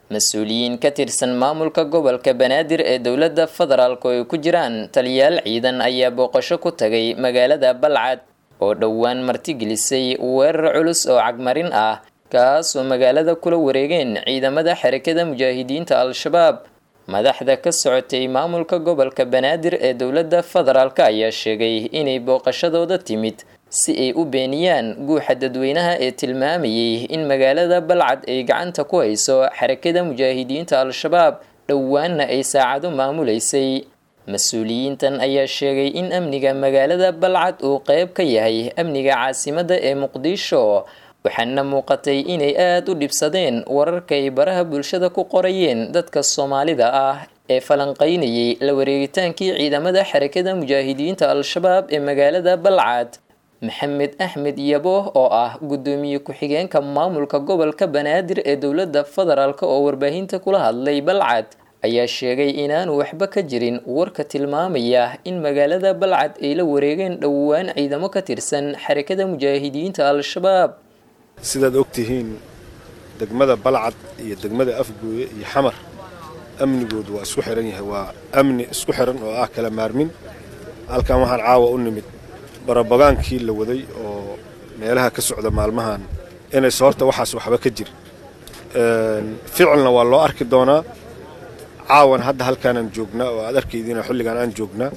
mas-uuliyiin ka tirsan maamulka gobolka banaadir ee dowladda federaalk oo ay ku jiraan taliyaal ciidan ayaa booqasho ku tagay magaalada balcad oo dhowaan martigelisay weerar culus oo cagmarin ah kaasoo magaalada kula wareegeen ciidamada xarakada mujaahidiinta al-shabaab madaxda ka socotay maamulka gobolka banaadir ee dowladda federaalk ayaa sheegay inay booqashadooda timid si ay u beeniyaan guuxa dadweynaha ee tilmaamayay in magaalada balcad ay gacanta ku hayso xarakada mujaahidiinta al-shabaab dhowaanna ay saacado maamuleysay mas-uuliyiintan ayaa sheegay in amniga magaalada balcad uu qeyb ka yahay amniga caasimadda ee muqdisho waxaana muuqatay inay aada u dhibsadeen wararka ay baraha bulshada ku qorayeen dadka soomaalida ah ee falanqaynayay la wareegitaankii ciidamada xarakada mujaahidiinta al-shabaab ee magaalada balcad maxamed axmed yabo oo ah guddoomiye ku-xigeenka maamulka gobolka banaadir ee dowladda federaalk oo warbaahinta kula hadlay balcad ayaa sheegay inaanu waxba ka jirin warka tilmaamaya in magaalada balcad ay la wareegeen dhowaan ciidamo ka tirsan xarakada mujaahidiinta al-shabaab sidaad ogtihiin degmada balcad iyo degmada afgooye iyo xamar amnigoodu waa isku xiran yahay waa amni isku xiran oo ah kala maarmin halkan waxaan caawa u nimid barabagaankii la waday oo meelaha ka socda maalmahan inayse horta waxaas waxba ka jir ficilna waa loo arki doonaa caawan hadda halkaanaan joognaa oo aad arkaydiina xilligaan aan joognaa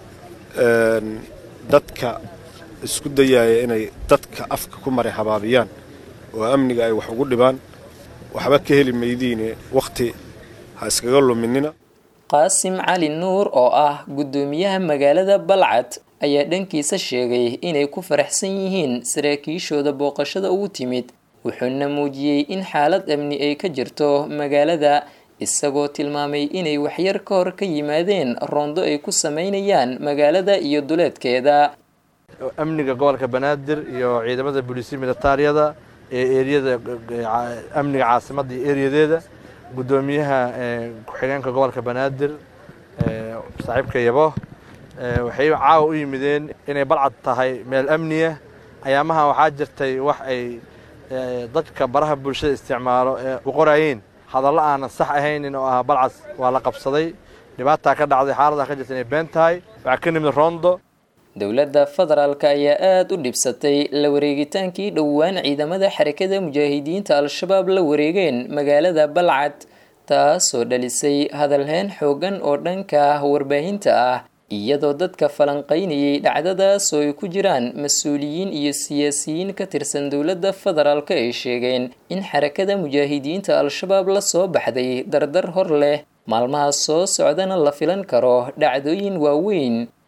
dadka isku dayaaya inay dadka afka ku maray habaabiyaan oo amniga ay wax ugu dhibaan waxba ka heli maydiine wakhti ha iskaga luminina qaasim cali nuur oo ah guddoomiyaha magaalada balcad ayaa dhankiisa sheegay inay ku faraxsan yihiin saraakiishooda booqashada ugu timid wuxuuna muujiyey in xaalad amni ay ka jirto magaalada isagoo tilmaamay inay waxyar ka hor ka yimaadeen roondo ay ku sameynayaan magaalada iyo duleedkeeda amniga gobolka banaadir iyo ciidamada booliisiya militaariyada ee eriyada amniga caasimadda iyo eriyadeeda guddoomiyaha ku-xigeenka gobolka banaadir saaxiibka yabo waxay caawa u yimideen inay balcad tahay meel amniya ayaamaha waxaa jirtay wax ay dadka baraha bulshada isticmaalo ee u qoraayeen hadallo aanan sax ahaynin oo ah balcad waa la qabsaday dhibaataa ka dhacday xaaladaa ka jirta inay been tahay waxaa ka nimid rondo dowladda federaalk ayaa aada u dhibsatay la wareegitaankii dhowaan ciidamada xarakada mujaahidiinta al-shabaab la wareegeen magaalada balcad taasoo dhalisay hadalheen xoogan oo dhanka warbaahinta ah iyadoo dadka falanqaynayay dhacdadaas oo ay ku jiraan mas-uuliyiin iyo siyaasiyiin ka tirsan dowladda federaalk ay sheegeen in xarakada mujaahidiinta al-shabaab la soo baxday dardar hor leh maalmaha soo socdana la filan karo dhacdooyin waaweyn